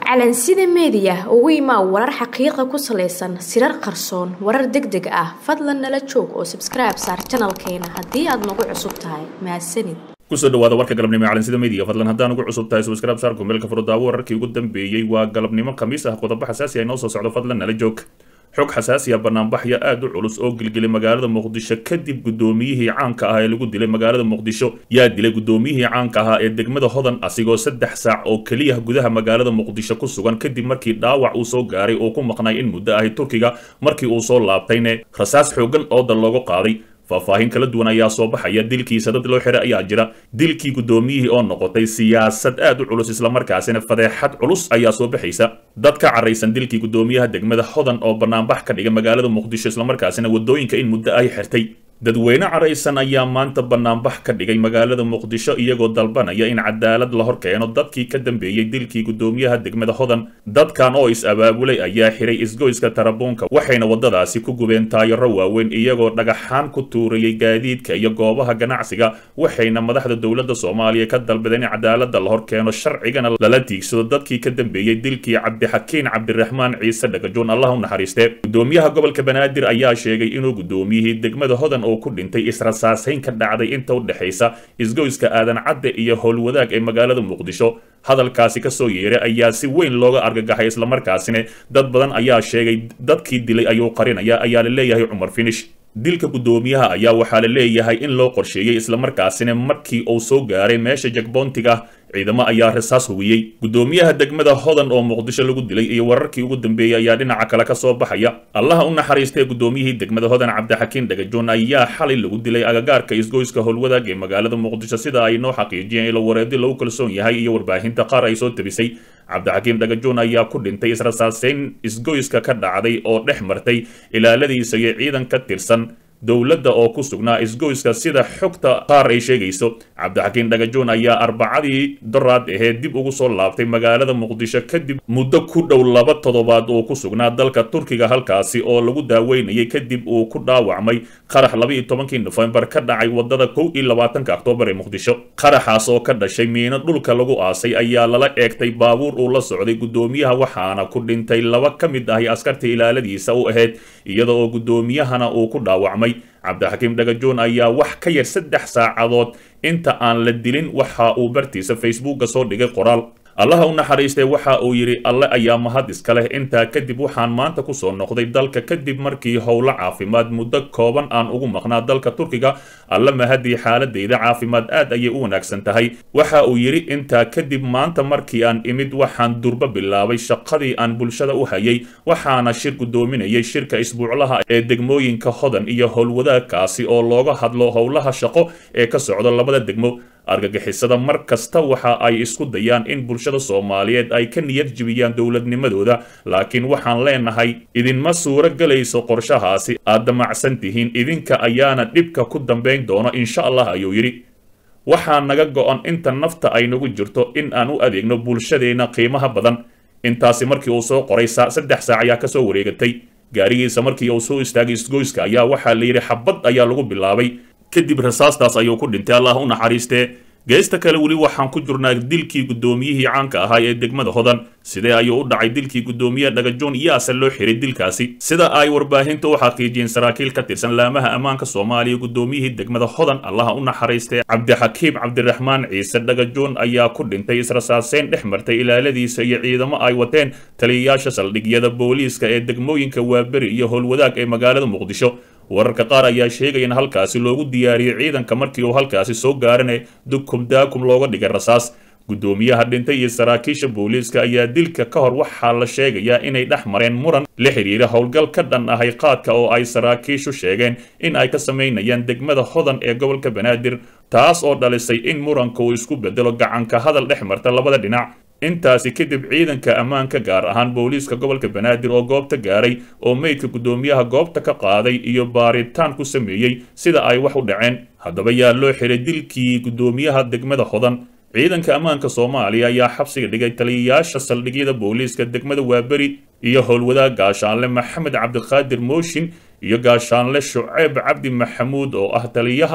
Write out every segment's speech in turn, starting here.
calansida meediya ugu imaa warar xaqiiqa ku salaysan sirar qarsoon warar deg deg ah fadlan nala joog oo sabskribe saar janalkeena haddii aad nagu cusub tahay mahadsanid kusoo dhawaada warka galabnimo ee calansida media fadlan haddaan ugu cusub tahay subscribe saar kumeelka furdaawo wararkii ugu dambeeyey waa galabnimo khamiis ah qodobo xasaasi ah inoo soo socdo fadlan nala joog xog xasaasi ah banaanbaxya aada u culus oo gilgilay magaalada muqdisho kadib guddoomiyihii caanka ahaa ee lagu dilay magaalada muqdisho yaa dilay guddoomiyihii caanka ahaa ee degmada hodan asigoo saddex saac oo keliya gudaha magaalada muqdisho ku sugan kadib markii dhaawac uu soo gaaray oo ku maqnay in muddo ahay turkiga markii uu soo laabtayne rasaas xoogan ooda looga qaaday faahfaahin kala duwan ayaa soo baxaya dilkiisa dad loo xiray ayaa jira dilkii guddoomiyihii oo noqotay siyaasad aad u culus islamarkaasina fadeexad culus ayaa soo baxaysa dad ka caraysan dilkii guddoomiyaha degmada hodan oo banaanbax ka dhigay magaalada muqdisho islamarkaasina waddooyinka in muddo ay xirtay dadweyne caraysan ayaa maanta banaanbax ka dhigay magaalada muqdisho iyagoo dalbanaya in cadaalad la hor keeno dadkii ka dambeeyey dilkii guddoomiyaha degmada hodan dadkan oo is-abaabulay ayaa xiray isgoyska tarabuunka waxayna waddadaasi ku gubeen taayaro waaweyn iyagoo dhagaxaan ku tuurayay gaadiidka iyo goobaha ganacsiga waxayna madaxda dowladda soomaaliya ka dalbadeen in cadaalada la hor keeno sharcigana lala tiigsado dadkii ka dambeeyey dilkii cabdixakiin cabdiraxmaan ciise dhagajoon allah u naxariistee guddoomiyaha gobolka banaadir ayaa sheegay inuu guddoomiyihii degmada hodan oo ku dhintay israsaasayn ka dhacday inta u dhexaysa isgoyska aadan cadde iyo howlwadaag ee magaalada muqdisho hadalkaasi ka soo yeeray ayaa si weyn looga argagaxay islamarkaasina dad badan ayaa sheegay dadkii dilay ayuu qarinaya ayaa la leeyahay cumar finish dilka guddoomiyaha ayaa waxaa la leeyahay in loo qorsheeyey islamarkaasina markii uu soo gaaray meesha jagboontiga ciidamo ayaa rasaas hugiyey guddoomiyaha degmada hodan oo muqdisho lagu dilay iyo wararkii ugu dambeeyey ayaa dhinaca kale ka soo baxaya allaha u naxariistay guddoomiyihii degmada hodan cabdixakiin dhagajoon ayaa xalay lagu dilay agagaarka isgoyska howlwadaag ee magaalada muqdisho sida ay noo xaqiijiyeen ilo wareedi lagu kalsoon yahay iyo warbaahinta qaar ay soo tabisay cabdixakiim dhagajoon ayaa ku dhintay israsaaseyn isgoyska ka dhacday oo dhex martay ilaaladiisa iyo ciidan ka tirsan dowladda oo ku sugnaa isgoyska sida xogta qaar ay sheegayso cabdixakiin dhagajoon ayaa arbacadii doraad ahee dib ugu soo laabtay magaalada muqdisho kadib muddo ku dhow laba toddobaad oo ku sugnaa dalka turkiga halkaasi oo lagu daaweynayay kadib uu ku dhaawacmay qarax laba-iyo tobankii nofembar ka dhacay waddada kow iyo labaatanka oktoobar ee muqdisho qaraxaas oo ka dhashay miino dhulka lagu aasay ayaa lala eegtay baabuur uu la socday guddoomiyaha waxaana ku dhintay laba ka mid ahi askartii ilaaladiisa u ahayd iyada oo guddoomiyahana uu ku dhaawacmay cabdixakiim dhagajoon ayaa wax ka yar saddex saacadood inta aan la dilin waxa uu bartiisa facebooka soo dhigay qoraal allaha u naxariistay waxa uu yidhi alle ayaa mahad iska leh intaa kadib waxaan maanta kusoo noqday dalka kadib markii howlo caafimaad muddo kooban aan ugu maqnaa dalka turkiga alle mahadii xaaladayda caafimaad aad ayay u wanaagsan tahay waxa uu yidhi intaa kadib maanta markii aan imid waxaan durbo bilaabay shaqadii aan bulshada u hayay waxaana shir guddoominayay shirka isbuuclaha ee degmooyinka hodan iyo howlwadaagkaasi oo looga hadlo howlaha shaqo ee ka socda labada degmo argagixisada mar kasta waxa ay isku dayaan in bulshada soomaaliyeed ay ka niyad jibiyaan dowladnimadooda laakiin waxaan leenahay idinma suuro gelayso qorshahaasi aad damacsan tihiin idinka ayaana dhibka ku dambayn doono insha allah ayuu yidhi waxaa naga go-an inta nafta ay nagu jirto in aan u adeegno bulshadeenna qiimaha badan intaasi markii uu soo qoray saddex saac ayaa kasoo wareegatay gaarigiisa markii uu soo istaagay isgoyska ayaa waxaa la yidhi xabad ayaa lagu bilaabay kadib rasaastaas ayuu ku dhintay allah u naxariistee geesta kale weli waxaan ku jirnaa dilkii guddoomiyihii caanka ahaa ee degmada hodan sidee ayuu u dhacay dilkii guddoomiye dhagajoon yaase loo xiray dilkaasi sida ay warbaahinta u xaqiijiyeen saraakiil ka tirsan laamaha ammaanka soomaaliya guddoomiyihii degmada hodan allaha u naxariistee cabdixakiim cabdiraxmaan ciise dhagajoon ayaa ku dhintay israsaaseyn dhex martay ilaaladiisa iyo ciidamo ay wateen taliyayaasha saldhigyada booliiska ee degmooyinka waaberi iyo howlwadaag ee magaalada muqdisho wararka qaar ayaa sheegaya in halkaasi loogu diyaariyey ciidanka markii uu halkaasi soo gaarane dukum daakum looga dhigay rasaas guddoomiyaha dhintay iyo saraakiisha booliiska ayaa dilka ka hor waxaa la sheegayaa inay dhex mareen muran la xiriira howlgal ka dhan ahay qaadka oo ay saraakiishu sheegeen in ay ka samaynayaan degmada hodan ee gobolka banaadir taas oo dhalisay in muranka uu isku bedelo gacanka hadal dhex marta labada dhinac intaasi kadib ciidanka ammaanka gaar ahaan booliiska gobolka banaadir oo goobta gaaray oo meydka guddoomiyaha goobta ka qaaday iyo baaritaan ku sameeyey sida ay wax u dhaceen haddaba yaa loo xiray dilkii guddoomiyaha degmada hodan ciidanka ammaanka soomaaliya ayaa xabsiga dhigay taliyayaasha saldhigyada booliiska degmada waaberi iyo howlwadaag gaashaanle maxamed cabdiqaadir mooshin iyo gaashaanle shuceyb cabdi maxamuud oo ah taliyaha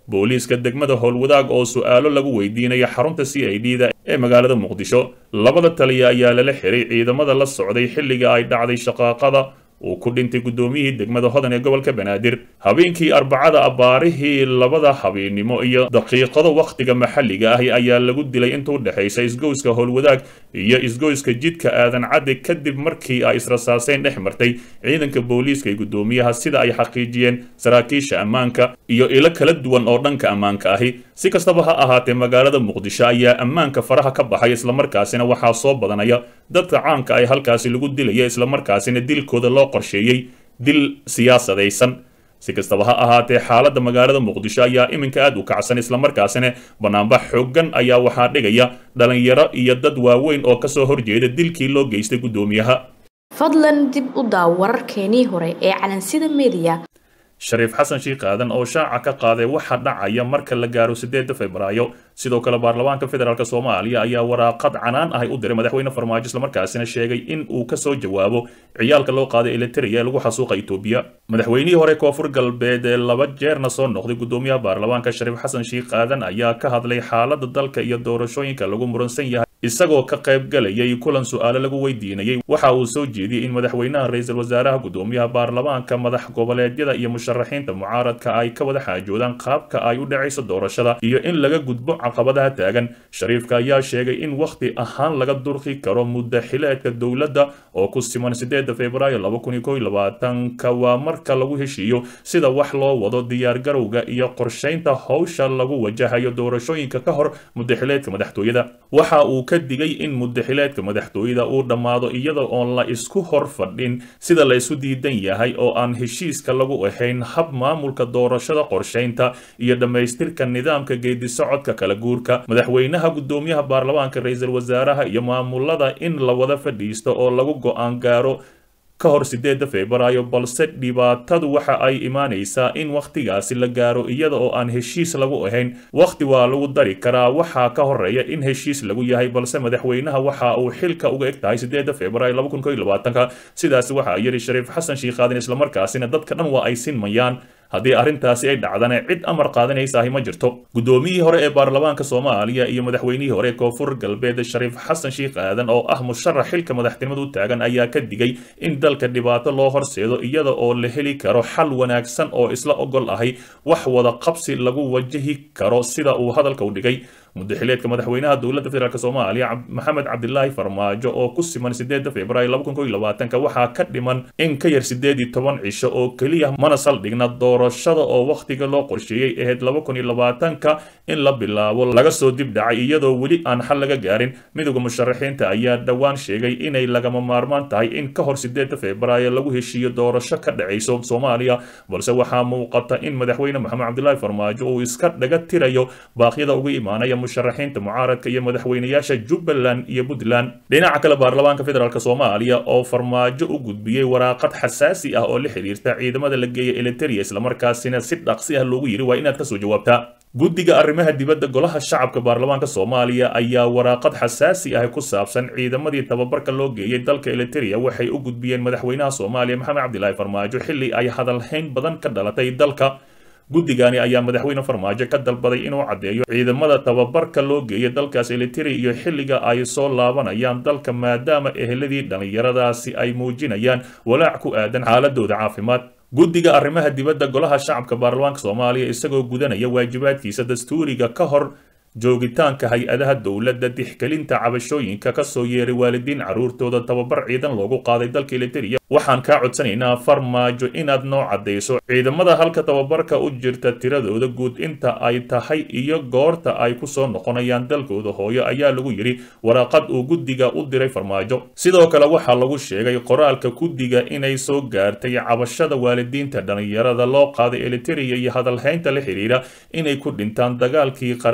booliiska degmada howlwadaag oo su-aalo lagu weydiinaya xarunta c i d da ee magaalada muqdisho labada taliya ayaa lala xiray ciidamada la socday xilliga ay dhacday shaqaaqada uu ku dhintay guddoomiyihii degmada hodan ee gobolka banaadir habeenkii arbacada abbaarihii labada habeennimo iyo daqiiqado wakhtiga maxalliga ahi ayaa lagu dilay inta u dhexaysa isgoyska howlwadaag iyo isgoyska jidka aadan cadde kadib markii ay israsaaseen dhex martay ciidanka booliiska ee guddoomiyaha sida ay xaqiijiyeen saraakiisha ammaanka iyo ilo kala duwan oo dhanka ammaanka ahi si kastaba ha ahaatee magaalada muqdisho ayaa ammaanka faraha ka baxay islamarkaasina waxaa soo badanaya dadka caanka ay halkaasi lagu dilaya islamarkaasina dilkooda loo qorsheeyey dil siyaasadaysan si kastaba ha ahaatee xaaladda magaalada muqdisho ayaa iminka aad u kacsan islamarkaasina banaanbax xooggan ayaa waxaa dhigaya dhalinyaro iyo dad waaweyn oo kasoo horjeeda dilkii loo geystay guddoomiyaha fadlan dib u daaw wararkeenii hore ee calansida mediya shariif xasan shiikh aadan oo shaaca ka qaaday waxa dhacaya marka la gaaro sideeda februaayo sidoo kale baarlamaanka federaalk soomaaliya ayaa waraaqad canaan ahay u diray madaxweyne farmaajo islamarkaasina sheegay in uu kasoo jawaabo ciyaalka loo qaaday eliteria ee lagu xasuuqa etoobiya madaxweynihii hore koonfur galbeed ee laba jeerna soo noqday guddoomiyaha baarlamaanka shariif xasan shiikh aadan ayaa ka hadlay xaalada dalka iyo doorashooyinka lagu muransan yahay isagoo ka qayb galayay kulan su-aalo lagu weydiinayay waxa uu soo jeediyey in madaxweynaha ra-iisul wasaaraha guddoomiyaha baarlamaanka madax goboleedyada iyo musharaxiinta mucaaradka ay ka wada xaajoodaan qaabka ay u dhacayso doorashada iyo in laga gudbo caqabadaha taagan shariifka ayaa sheegay in wakhti ahaan laga durqi karo muddo xileedka dowladda oo ku siman sideeda februaayo laba kun iyo kow iyo labaatanka waa marka lagu heshiiyo sida wax loo wado diyaargarowga iyo qorshaynta howsha lagu wajahayo doorashooyinka ka hor muddo xileedka madaxtooyada waxa uu ka digay in muddaxileedka madaxtooyada uu dhammaado iyada oon la isku hor fadhin sida la isu diidan yahay oo aan heshiiska lagu ahayn hab maamulka doorashada qorshaynta iyo dhammaystirka nidaamka geedisocodka kala guurka madaxweynaha guddoomiyaha baarlamaanka ra-iisul wasaaraha iyo maamulada in la wada fadhiisto oo lagu go-aan gaaro ka hor sideeda februaayo balse dhibaatadu waxa ay imaanaysaa in wakhtigaasi la gaaro iyada oo aan heshiis lagu ahayn wakhti waa lagu dari karaa waxaa ka horeeya in heshiis lagu yahay balse madaxweynaha waxa uu xilka uga eg tahay sideeda februaayo laba kun kow iyo labaatanka sidaasi waxaa yidhi shariif xasan shiikhaadin islamarkaasina dadka dhan waa ay sinmayaan haddii arrintaasi ay dhacdana cid amar qaadanaysahi ma jirto guddoomiyihii hore ee baarlamaanka soomaaliya iyo madaxweynihii hore ee koonfur galbeed shariif xasan shiikh aadan oo ah musharax xilka madaxtinimada u taagan ayaa ka digay in dalka dhibaato loo horseedo iyada oo la heli karo xal wanaagsan oo isla ogol ahay wax wada qabsi lagu wajahi karo sida uu hadalka u dhigay muddaxileedka madaxweynaha dowladda federaalk soomaaliya maxamed cabdilaahi farmaajo oo ku siman sideeda februaayo laba kun kow iyo labaatanka waxaa ka dhiman in ka yar sideed iyo toban cisho oo keliya mana saldhigna doorashada oo wakhtiga loo qorsheeyey ahayd laba kun iyo labaatanka in la bilaabo laga soo dib dhacay iyadoo weli aan xal laga gaarin midowda musharaxiinta ayaa dhowaan sheegay inay lagama maarmaan tahay in ka hor sideeda februaayo lagu heshiiyo doorasho ka dhacayso soomaaliya balse waxaa muuqata in madaxweyne maxamed cabdilaahi farmaajo uu iska dhaga tirayo baaqyada uga imaanaya musharaxiinta mucaaradka iyo madaxweynayaasha jubbaland iyo puntland dhinaca kale baarlamaanka federaalk soomaaliya oo farmaajo u gudbiyey waraaqad xasaasi ah oo la xiriirta ciidamada la geeya eliteria islamarkaasina si dhaqsi ah loogu yidhi waa inaad kasoo jawaabtaa guddiga arrimaha dibadda golaha shacabka baarlamaanka soomaaliya ayaa waraaqad xasaasi ah ku saabsan ciidamadii tababarka loo geeyey dalka eliteria waxay u gudbiyeen madaxweynaha soomaaliya maxamed cabdilaahi farmaajo xilli ay hadalhayn badan ka dhalatay dalka guddigani ayaa madaxweyne farmaajo ka dalbaday inuu caddeeyo ciidamada tababarka loo geeyay dalkaas eliteria iyo xilliga ay soo laabanayaan dalka maadaama eheladii dhallinyaradaasi ay muujinayaan walaac ku aadan xaaladooda caafimaad guddiga arrimaha dibadda golaha shacabka baarlamaanka soomaaliya isagoo gudanaya waajibaadkiisa dastuuriga ka hor joogitaanka hay-adaha dowladda dixgelinta cabashooyinka kasoo yeeray waalidiin carruurtooda tababar ciidan loogu qaaday dalka eliteria waxaan kaa codsanaynaa farmaajo inaad noo caddayso ciidamada halka tababarka u jirta tiradooda guud inta ay tahay iyo goorta ay kusoo noqonayaan dalkooda hooyo ayaa lagu yidhi waraaqad uu guddiga u diray farmaajo sidoo kale waxaa lagu sheegay qoraalka guddiga inay soo gaartay cabashada waalidiinta dhallinyarada loo qaaday eliteria iyo hadalhaynta la xidhiira inay ku dhintaan dagaalkii qaraaraa ee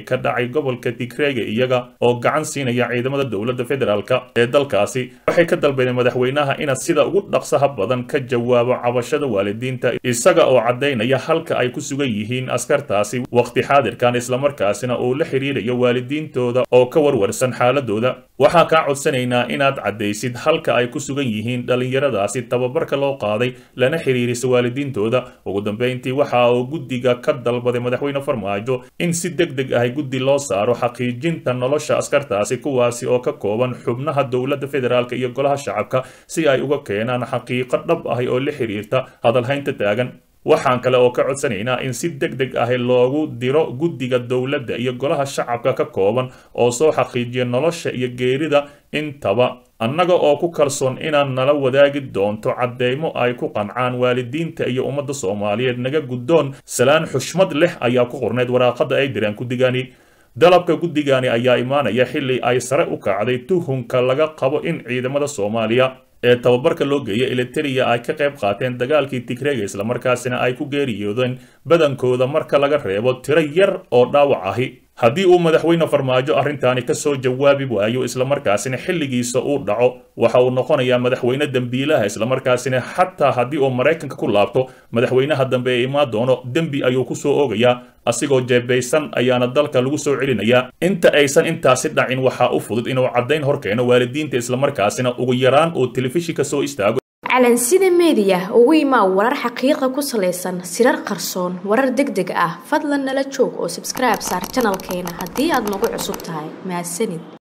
ee ka dhacay gobolka tigreega iyaga oo gacan siinaya ciidamada dowladda federaalk ee dalkaasi waxay ka dalbadeen madaxweynaha inaad sida ugu dhaqsaha badan ka jawaabo cabashada waalidiinta isaga oo caddaynaya halka ay ku sugan yihiin askartaasi waqti xaadirkan islamarkaasina uu la xiriirayo waalidiintooda oo ka warwarsan xaaladooda waxaa kaa codsanaynaa inaad caddaysid halka ay ku sugan yihiin dhallinyaradaasi tababarka loo qaaday lana xiriirisa waalidiintooda ugu dambeyntii waxa uu guddiga ka dalbaday madaxweyne farmaajo in si deg deg ah guddi loo saaro xaqiijinta nolosha askartaasi kuwaasi oo ka kooban xubnaha dowladda federaalk iyo golaha shacabka si ay uga keenaan xaqiiqo dhab ah oo la xiriirta hadalhaynta taagan waxaan kale oo ka codsanaynaa in si deg deg ah loogu diro guddiga dowladda iyo golaha shacabka ka kooban oo soo xaqiijiya nolosha iyo geerida intaba annaga oo ku kalsoon inaad nala wadaagi doonto cadeymo ay ku qancaan waalidiinta iyo ummadda soomaaliyeed naga guddoon salaan xushmad leh ayaa ku qornayd waraaqada ay direen guddigani dalabka guddigani ayaa imaanaya xilli ay sare u kacday tuhunka laga qabo in ciidamada soomaaliya ee tababarka loo geeya eliteria ay ka qayb qaateen dagaalkii tigreega islamarkaasina ay ku geeriyoodeen badankooda marka laga reebo tiro yar oo dhaawac ahi haddii uu madaxweyne farmaajo arrintaani ka soo jawaabi waayo islamarkaasina xilligiisa uu dhaco waxa uu noqonayaa madaxweyne dembiilaha islamarkaasina xataa haddii uu maraykanka ku laabto madaxweynaha dambe ee imaan doono dembi ayuu ku soo oogayaa asigoo jeebaysan ayaana dalka lagu soo celinayaa inta aysan intaasi dhacin waxaa u fudud inuu caddayn hor keeno waalidiinta islamarkaasina ugu yaraan uu telefishinka soo istaago calansida meediya ugu imaa warar xaqiiqa ku salaysan sirar qarsoon warar deg deg ah fadlan nala joog oo sabskribe saar janalkeena haddii aad nagu cusub tahay mahadsanid